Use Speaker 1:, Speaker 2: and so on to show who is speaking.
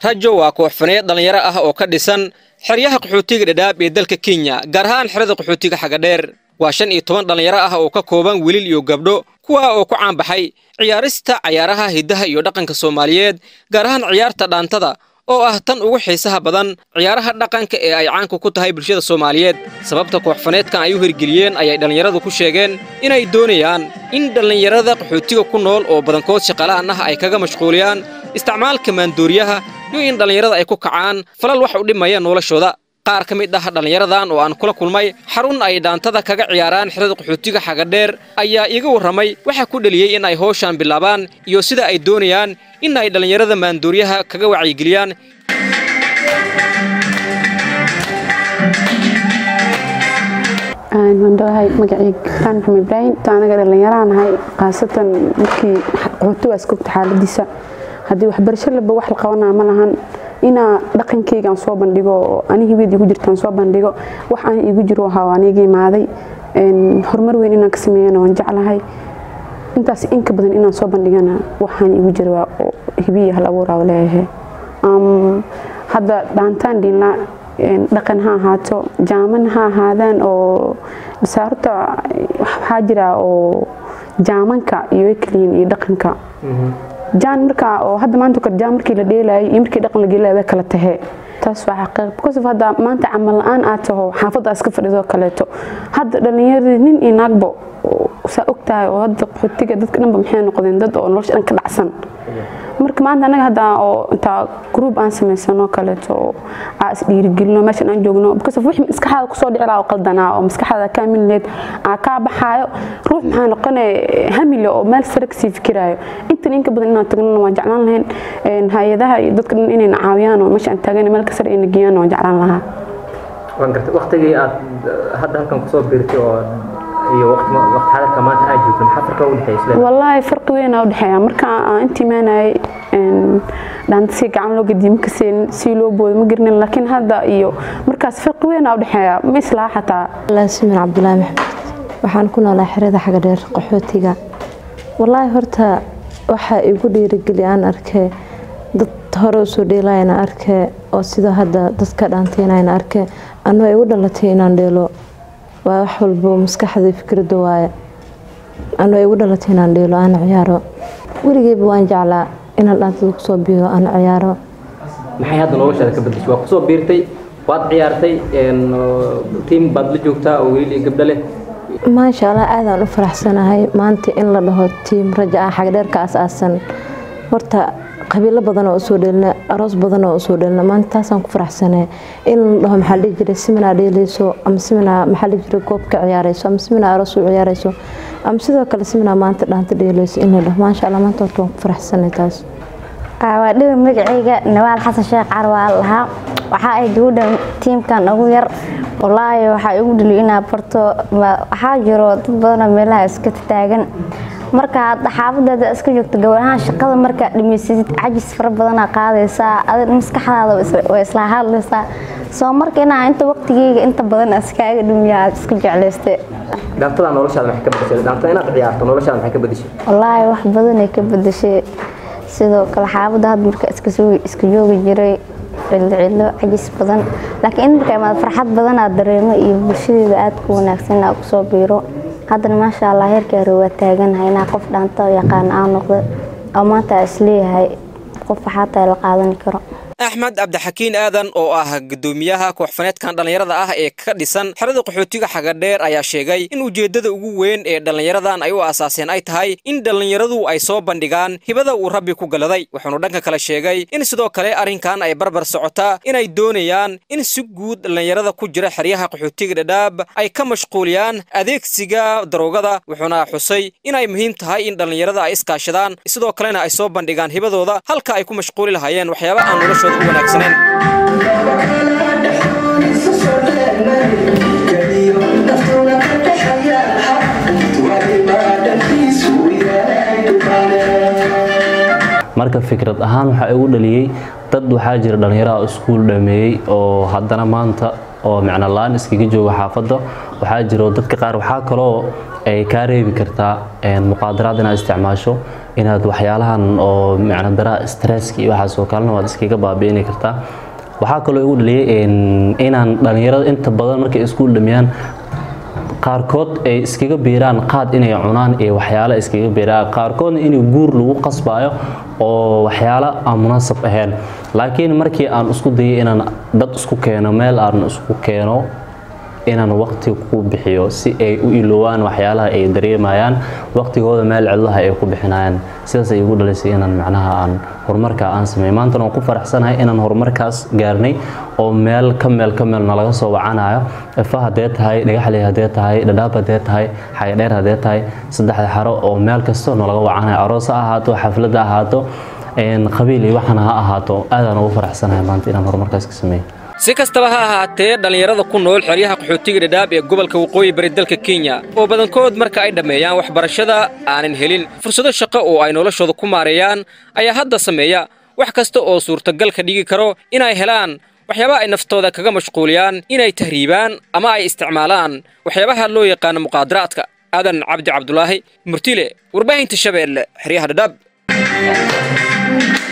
Speaker 1: rajo waa koox faneed dhallinyaro ah oo ka dhisan xeryaha qaxootiga dhadhaab ee dalka kenya gaar ahaan xerada qaxootiga xagadheer waa shan iyo toban dhallinyaro ah oo ka kooban wiilil iyo gabdho kuwa oo ku caanbaxay ciyaarista cayaaraha hiddaha iyo dhaqanka soomaaliyeed gaar ahaan ciyaarta dhaantada oo ah tan ugu xiisaha badan ciyaaraha dhaqanka ee ay caanka ku tahay bulshada soomaaliyeed sababta kooxfaneedkan ay u hirgeliyeen ayay dhallinyaradu ku sheegeen inay doonayaan in dhallinyarada qaxootiga ku nool oo badankood shaqala'an ah ay kaga mashquuliyaan isticmaalka maandooriyaha iyo in dhallinyarada ay ku kacaan falal wax u dhimaya noloshooda qaar ka mid ah dhallinyaradan oo aan kula kulmay xarun ay dhaantada kaga ciyaaraan xerada qaxootiga xagadheer ayaa iiga warramay waxaa ku dheliyey in ay howshan bilaabaan iyo sida ay doonayaan in ay dhallinyarada maandooriyaha kaga wacyigeliyaan
Speaker 2: wandhawahay magacayga kaan maxamed ibraahim anaga dhallinyaraan ahay khaasatan markii qaxootigaas kogta xaaladiisa haddii waxbarasho laba wax la qabanaa ma lahan inaa dhaqankeygaan soo bandhigo oo ani hibid igu jirtaan soo bandhigo wax aan igu jiro ahaa aniga imaaday horumar weyn inaan ka sameeyana waan jeclahay intaas inka badan inaan soo bandhigana waxaan igu jira waa hibiya hal abuuraa leeyahay hadda dhaantaan dhiinlaa dhaqan ha ahaato jaaman ha ahaadaan oo saarta waxaa jira oo jaamanka iyo ekliin iyo dhaqanka jaan markaa oo hadda maanta kale jaan markii la dheelaayay iyo markii dhaqan la geelayo way kala tahee taas waa xaqiiq because of hadda maanta camal la-aan aad taho xaafadda iska fadhido kaleeto hadda dhallinyaradii nin iyo naagbo saa og tahay oo hadda qaxootiga dadka dhanba maxay noqdeen dad oo nolosha dhan ka dhacsan marka maanta anaga hadda oo intaa group aan samaysano kaleeto oo aa is dhiirigelino meeshan aan joogno because of wixii maskaxdaada kusoo dhici lahaa oo qaldanaa oo maskaxdaada kaa milineed aa kaa baxaayo ruux maxaa noqone hamile oo meel sare kasii fikiraayo intan inka badan inaan tagnana waan jeclaan lahayn hay-adaha iyo dadka dhan inayna caawiyaan oo meesha aan taagana meel ka sare ayna geeyaan waan jeclaan lahaa
Speaker 3: waan gartay waqtigii aad hadda halkan kusoo biirtay oo iyo waqti waqti xalalka maanta aad joogto maxaa farqa u dhexeeya isla
Speaker 2: wallaahi farqi weyn aa u dhexeeya marka aan intii imaanayay dhaanta si gacan loo gadiye ma kaseen si loo boodo ma garinin laakiin hadda iyo markaas farqi weyn aa u dhexeeya ma islaa xataa
Speaker 4: laasimin cabdulaahi maxamed waxaan ku noolaa xerada xagadheer qaxootiga wallaahi horta waxaa igu dhiirigeliya aan arkee dad hore usoo dheelayana arkee oo sida hadda dadka dhaanteynayna arkee anoo igu dhalatay inaan dheelo waa wax walbo maskaxda fikradda waaye anoo igu dhalatay inaan dheelo aan ciyaaro weligeyba waan jeclaa inaan dhaantada kusoo biiro aan ciyaaro
Speaker 3: maxay hadda noloshaada ka bedeshay waa kusoo biirtay waad ciyaartay tiim baad la joogtaa oo wiil iyo gabdho leh
Speaker 4: maasha allah aadaan u faraxsanahay maanta in la dhaho tiim raja ah xagdheerka as-aasan horta qabiilo badan oo usoo dheelna aroos badan oo usoo dheelna maanta taasaan ku faraxsanay in la dhaho maxaa dhihi jiray siminaa dheeleyso ama siminaa maxaa dhihi jiray goobka ciyaareyso ama siminaa aroos u ciyaareyso ama sidoo kale siminaa maanta dhaanta dheeleyso in la dhaho maasha allah maanta horta waan ku faraxsanay taas
Speaker 5: waa dhibi magacayga nawaal xasan sheekh carwaa lahaa waxaa ay gabadha tiimkan ugu yar walaahi waxaa igu dhaliyo inaa barto waxaa jiro dad badanoo meelaha iska taagan marka hadda xaafadeeda iska joogto gabadhahaan shaqada markaa dhamaysasid cajis fara badanaa qaadaysaa adig maskaxdaada way isla hadlaysaa soo marka inaa inta waqtigeyga inta badan iskaaga dhumiya aad iska jeclayste
Speaker 3: dhaantada noloshaada maxay ka bedeshay dhaantada inaad ciyaarto noloshaada maxay ka bedeshay
Speaker 5: wallaahi wax badanay ka bedeshay sidoo kale xaafadda hadda marka iska joogi jiray cillo cillo cajis badan laakiin in marka imaad farxad badan aad dareemo iyo bulshadeeda aad ku wanaagsan aad kusoo biiro haddana maasha allah heerkeera waa taaganahay inaa qof dhaanta yaqaan aan noqdo oo maanta isleeyahay qof waxaataa la qaadan karo
Speaker 1: axmed cabdixakiin aadan oo ah guddoomiyaha kooxfaneedkan dhallinyarada ah ee ka dhisan xerada qaxootiga xagadheer ayaa sheegay in ujeeddada ugu weyn ee dhallinyaradan ay u aasaaseen ay tahay in dhallinyaradu ay soo bandhigaan hibada uu rabbi ku galaday wuxuunu dhanka kale sheegay in sidoo kale arrinkan ay barbar socotaa inay doonayaan in si guud dhallinyarada ku jira xeryaha qaxootiga dhadhaab ay ka mashquuliyaan adeegsiga daroogada wuxuuna xusay inay muhiim tahay in dhallinyarada ay iskaashadaan sidoo kalena ay soo bandhigaan hibadooda halka ay ku mashquuli lahaayeen waxyaaba aan nolosha
Speaker 6: marka fikrad ahaan waxaa igu dhaliyey dad waxaa jira dhallinyaraha iskuul dhameeyey oo haddana maanta oo micno la-aan iskaga jooga xaafadda waxaa jiro dadka qaar waxaa kaloo ay kaa reebi kartaa muqaadaraad inaad isticmaasho inaad waxyaalahan oo macna daraa stresska iyo waxaas oo kalena waad iskaga baabi'ini kartaa waxaa kaloo igu dhaliyay inaan dhalinyarada inta badan markay iskuul dhamiyaan qaarkood ay iskaga biiraan qaad inay cunaan iyo waxyaalo iskaga biiraan qaarkoodna inay guur lagu qasbayo oo waxyaalo aan munaasab ahayn laakiin markii aan isku dayay inaan dad isku keeno meel aan isku keeno inaan waqti ku bixiyo si ay u iloowaan waxyaalaha ay dareemayaan waqtigooda meel cidlaha ay ku bixinayaan sidaas ay igu dhalisay inaan macnaha aan horumarka aan sameey maantana waan ku faraxsanahay inaan horumarkaas gaarnay oo meel ka meel ka meel nalaga soo wacanayo efa haddee tahay dhagaxley haddee tahay dhadhaab haddee tahay xagadheer haddee tahay saddexda xaro oo meel kasta nalaga wacanayo aroos ha ahaato xaflad ha ahaato qabiil iyo waxana ha ahaato aadaan ugu faraxsanahay maanta inaan horumarkaas ka sameeyo
Speaker 1: si kastaba ha ahaatee dhallinyarada ku nool xeryaha qaxootiga dhadhaab ee gobolka waqooyi bari dalka kenya oo badankood marka ay dhammeeyaan waxbarashada aanan helin fursado shaqo oo ay noloshooda ku maareeyaan ayaa hadda sameeya wax kasta oo suurtagal ka dhigi karo inay helaan waxyaabaha ay naftooda kaga mashquuliyaan inay tahriibaan ama ay isticmaalaan waxyaabaha loo yaqaano muqaadaraadka aadan cabdi cabdulaahi murtile warbaahinta shabeelle xeryaha dhadhaab